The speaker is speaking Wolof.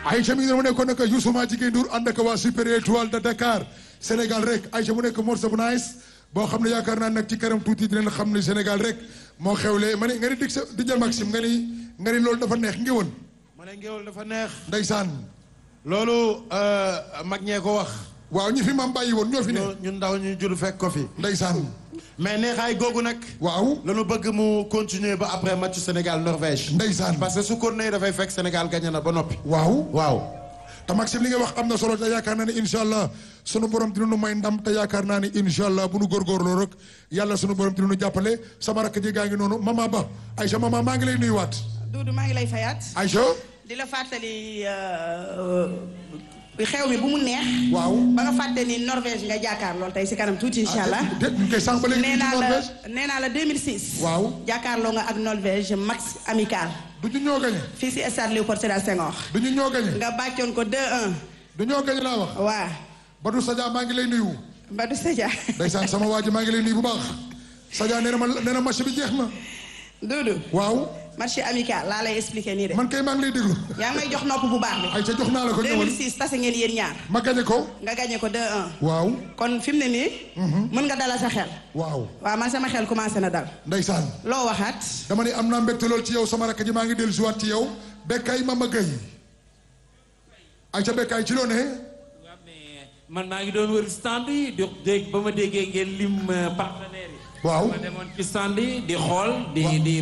Aïcha mi ngi mu nekkoon nag Youssou maa jigéen Ndour ànd ak waa Super Étoile de Dakar Sénégal rek Aïcha mu nekk morceau bu nice boo xam ne yaakaar naa nag ci kanam tuuti dinañ xam ne Sénégal rek moo xewle ma ni nga ni dig sa di jël Maxime nga ni nga ni loolu dafa neex ngi woon ma ne ngéwal dafa neex. ndeysaan loolu mag ñee ko wax. waaw ñi fi maam bàyyi woon ñoo fi ne ñu ñun ndaw ñu jur fekk ko fi. ndeysaan mais neexaay googu nag. waaw lañu bëgg mu continuer ba après match Sénégal Norvège. ndeysaan parce que su ko nee dafay fekk Sénégal gagné na ba noppi. waaw waaw. te Maxime li nga wax am na solo te yaakaar naa ne incha allah sunu borom dina nu may ndam te yaakaar naa ne incha allah bu nu góorgóorloo rek yàlla sunu borom dina nu jàppale sama rakk ji gaa ngi noonu mama ba Aïcha mama maa ngi lay nuyuwaat Doudou maa ngi lay fayaat Aïcha di la fàttali xew mi bu mu neex waaw ba nga fàtte ni Norvège nga jàkkaar lool tey si kanam tuuti incha allah déet ñu koy sànq ba léegi nee ci naa la Norvège nee naa la 2006 waaw jàkkaarloo nga ak Norvège max amical du ñu ñoo gañe fii si stade Léopold Sédar Senghor du ñu ñoo gañe nga bàccoon ko 2-1 du ñoo gañe laa wax waa Badou Sadia maa ngi lay nuyu Badou Sadia ndeysaan sama waa ji maa ngi lay nuyu bu baax Sadia nee na ma nee na match bi jeex na Doudou waaw match amical laa lay expliquer nii de man kay maa ngi lay déglu yaa ngi may jox nopp bu baax bi Aïcha jox naa la ko ñëwal 2006 tase ngeen yéen ñaar ma gañe ko nga gagné ko 2-1 waaw kon fi mu ne nii mën nga dalal sa xel waaw waaw man sama xel commencé na dal ndeysaan loo waxaat dama ne am naa mbégte lool ci yow sama rakk ji maa ngi dellu siwaat ci yow Bekkaay Mama Gueye Aïcha Bekkaay ci loo ne waaw mais man maa ngi doon wër stand yi di dégg ba ma déggee ngeen lim partenaires yi. waaw ma demoon ci stand yi di xool di di